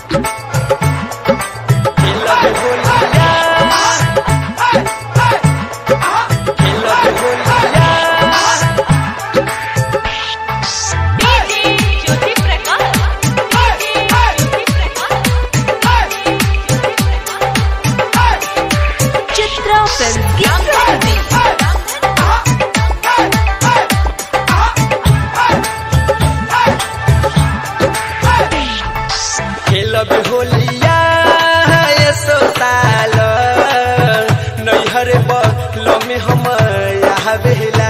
खेलब होलिया खेलब होलिया DJ Jyoti Prakash DJ Jyoti Prakash Chitra film की प्रस्तुति खेलब होलिया ये सोताल नैहर बल में हम आवेला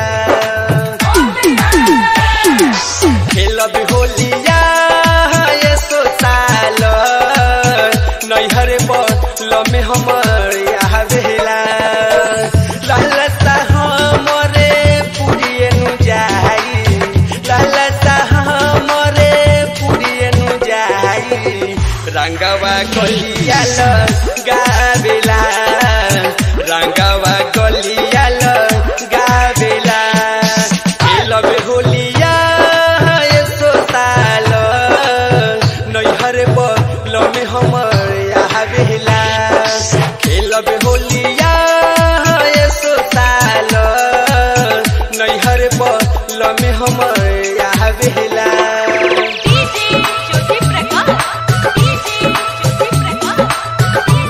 खेलब होलिया ये सोताल नैहर बल में हम आवेला लहलता हमरे पुरिए नु जाई लहलता हमरे पुरिए नु जाई रंगवा गलियाल गावेला रंगवा गलियाल गावेला खेलब होलिया ये सोताल नैहर बल में हम आवेला खेलब होलिया ये सोताल नैहर बल में हम आवेला डीजे ज्योति प्रकाश डीजे ज्योति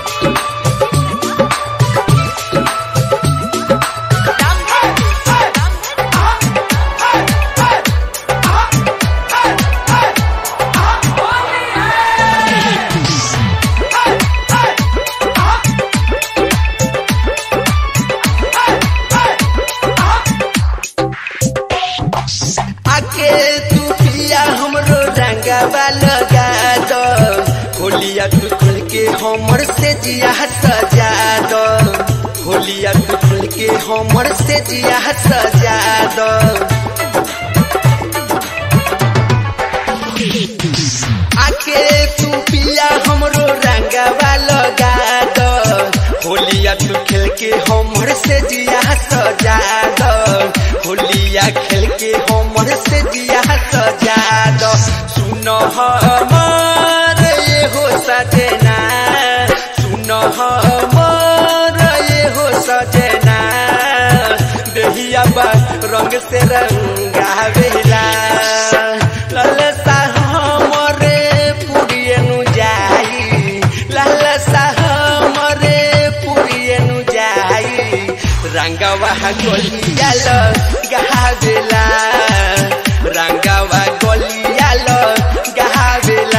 आके तू पिया हमरो रंगवा लगा दो होलिया तू खुल के हमर से जिया सजा दो होलिया तू खुल के हमर से जिया सजा दो आके तू पिया हमरो रंगवा लगा दो होलिया तू खेल के हमर से जिया सजा दो होलिया खेल के हमर से जिया सजा दो सुनो हमर ये हो सजना सुनो हमर ये हो सजना देहिया बा रंग से रंगावेला ललसा हमरे पुरिए नु जाई ललसा हमरे पुरिए नु जाई रंगवा गोलियाल गावेला रंगवा गोलियाल गावेला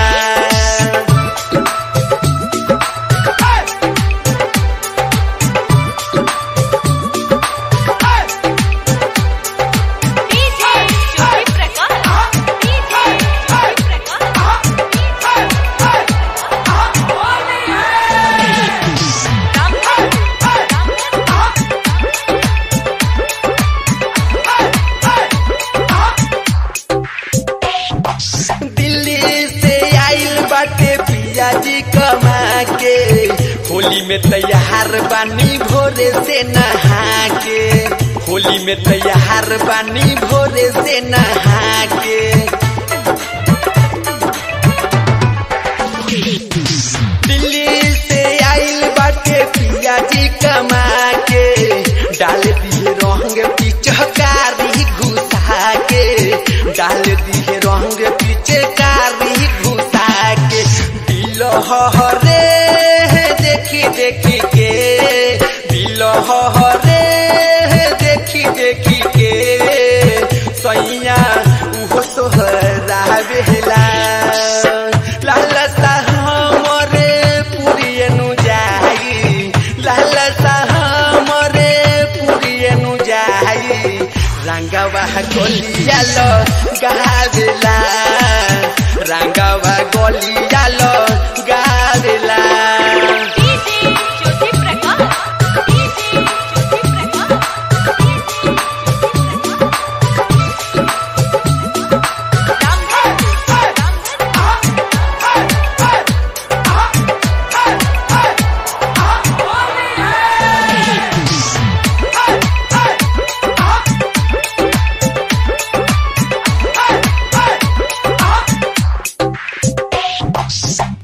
डीजे ज्योति प्रकाश डीजे ज्योति दिल्ली से आइल बाटे पिया जी कमा के होली में तैयार बानी भोरे से नहा के होली में तैयार बानी भोरे से नहा के दिल्ली से आइल बाटे पिया जी कमा के डाल दिए रंग पिचकारी घुसा के डाल दिए रंग पिचकारी घुसा के दिल हरे देखी देखी के दिल हरे देखी देखी के सैया उहो सोहरा बेला लालसा हमरे पुरिए नु जाई लालसा हमरे पुरिए नु जाई रंगवा गोलियाल गावेला रंगवा गोलियाल गावेला डीजे ज्योति प्रकाश डीजे ज्योति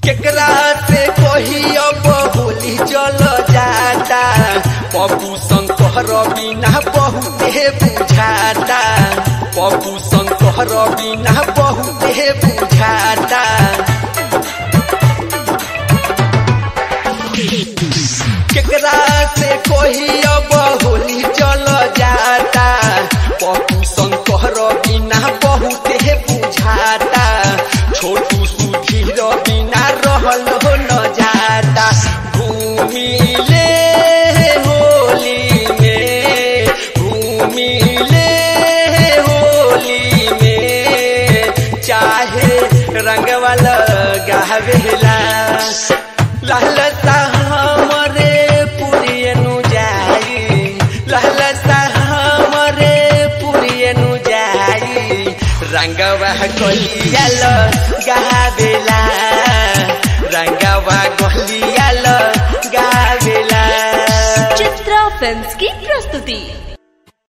केकरा से कोही अब होली चल जाता पप्पू शंकर बिना बहुते बुझाता पप्पू शंकर बिना बहुते बुझाता केकरा से कोही अब होली चल जाता पप्पू शंकर बिना बहुते बुझाता छोटू सुधीर बिना रहल हो न जाता घूमिले होली में घूमिले होली में चाहे रंगवा लगावेला लहलता हमरे पुरियनु जाई लहलता हमरे पुरियनु जाई रंगवा गलियाल गावेला रंगवा गलियाल गावेला चित्रा फिल्म्स की प्रस्तुति